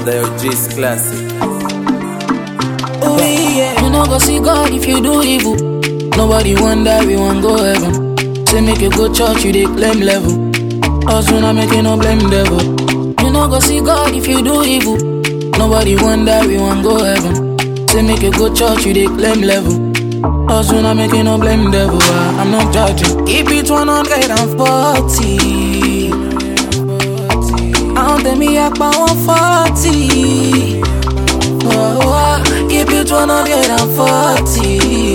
the OG's classic. Oh yeah. You no go see God if you do evil. Nobody wonder we want go heaven. Say make you go church, you dey claim level. Us we not making no blame devil. You no go see God if you do evil. Nobody wonder we want go heaven. Say make you go church, you dey claim level. Us we not making no blame devil. ah, I'm not judging. Keep it 140. Àwọn tèmi apá wọn fọ́ọ̀tì. Oh, oh, keep it 140.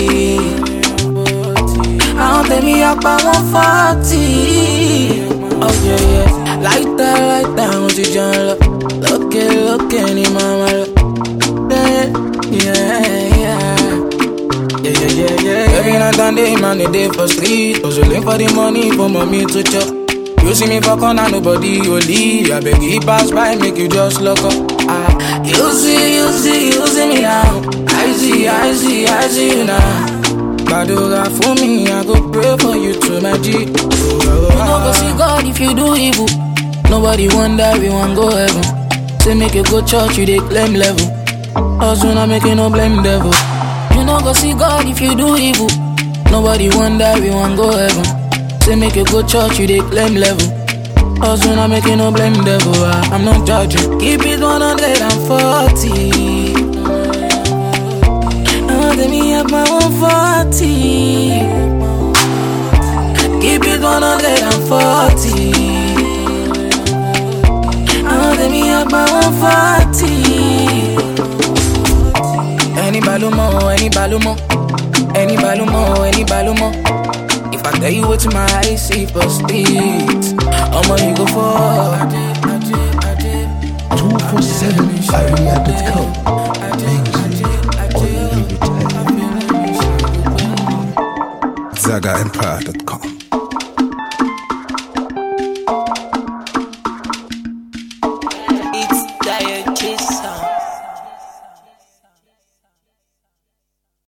Àwọn tèmi apá wọn fọ́ọ̀tì. Oh yeah, yeah. Láìta láìta àwọn ti jẹun lọ. Lókè lókè ni màmá lọ. Yeah, yeah, yeah. Yeah, yeah, yeah, yeah. Every night and day, man, a day for street. Hustling for the money for mommy to chop. You see me for corner, nobody only. I beg you pass by, make you just look up. Ah, you see, you see, you see me now. I see, I see, I see you now. Badura for me, I go pray for you to my G. Oh, oh, you no go see God if you do evil. Nobody wonder we want go heaven. Say make you go church, you dey claim level. Us we not making no blame devil. You no go see God if you do evil. Nobody wonder we want go heaven. Say make you go church, you dey claim level. Us we not making no blame devil. ah, I'm not judging. Keep it 140. Oh, let me have my 140. Keep it 140. Oh, let me have my 140. Any balumo, any balumo, any balumo, any balumo. If I tell you what my eyes see for street, I'ma you go for. 247area.com. ZagaEmpire.com. It's Dire Chase